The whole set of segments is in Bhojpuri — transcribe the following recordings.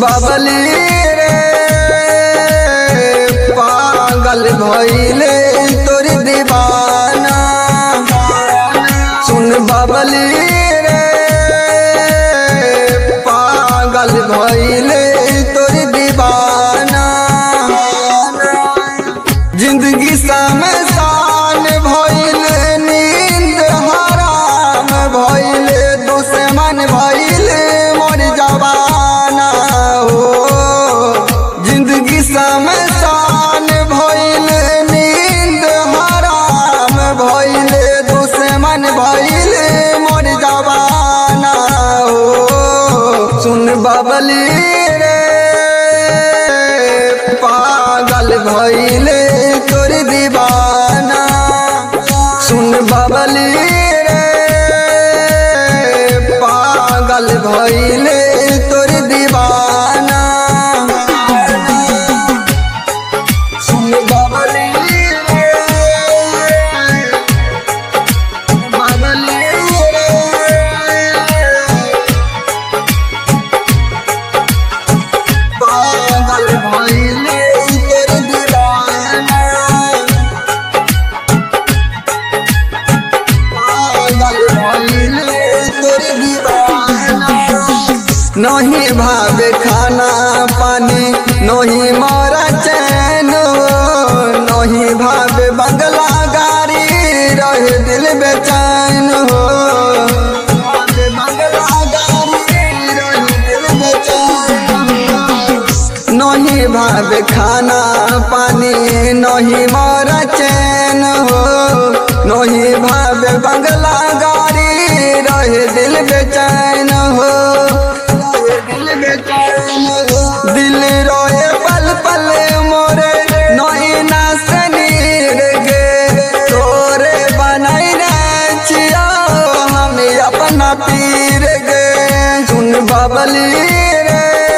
बाबली रे पागल भइले तोर दीवाना सुन बाबली रे पागल भइले तोर दीवाना जिंदगी समसान भइले नींद हराम भइले दुश्मन भइले मोर जवाना हो जिंदगी समसान भइले नींद हराम भइले दुश्मन भइले मोर जवाना हो सुन बाबली रे पागल भइले तोर दीवाना सुन बाबली रे पागल भइले तोर दीवाना सुन बाबली रे बाबली रे पागल भइले तोर दीवाना पागल भइले तोर दीवाना नहीं भावे खाना पानी नहीं मारा चैन नहीं भावे बंगला गाड़ी रहे दिल बेचैन हो भावे बंगला गाड़ी रहे दिल बेचैन हो। नहीं भावे खाना पानी नहीं मारा चैन हो नहीं भावे बंगला गाड़ी रहे दिल बेचैन हो रहे दिल बेचैन हो दिल रोए पल पल मोरे नहीं ना सनीर गे तोरे बनाई रे चिया हम अपना पीर गे सुन बबली रे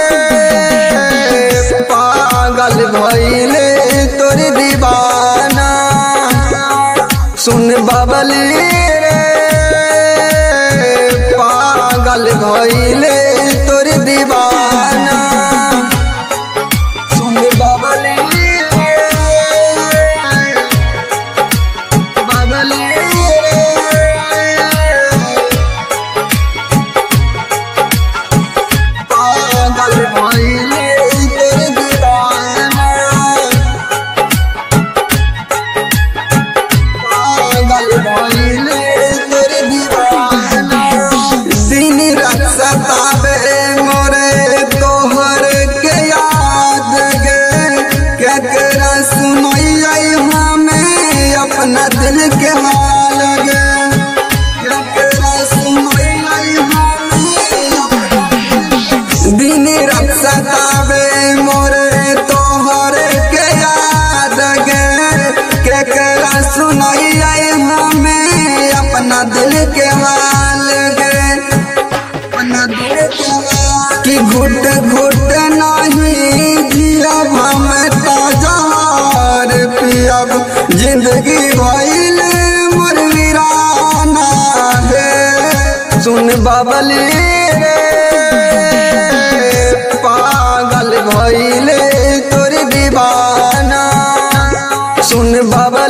पागल भइले तोर दीवाना सुन बबली रे पागल भइले तोर दीवाना सुन बबली रे बबली रे पागल भइले तोर दीवाना पागल भइले तोर दीवाना दिन रात सतावे मोरे तोहर के याद गे केकरा सुनैयै हमें अपना दिल के हाल गे केकरा सुनैयै हमें दिन रात सतावे मोरे तोहर के याद गे केकरा सुनैयै हमें अपना दिल के हाल गे अपना दिल के हाल कि घुट घुट नहीं जियब हम ताजार पियब जिंदगी भइल मोर वीराना है सुन बबली रे पागल भइले तोर दीवाना सुन बाबा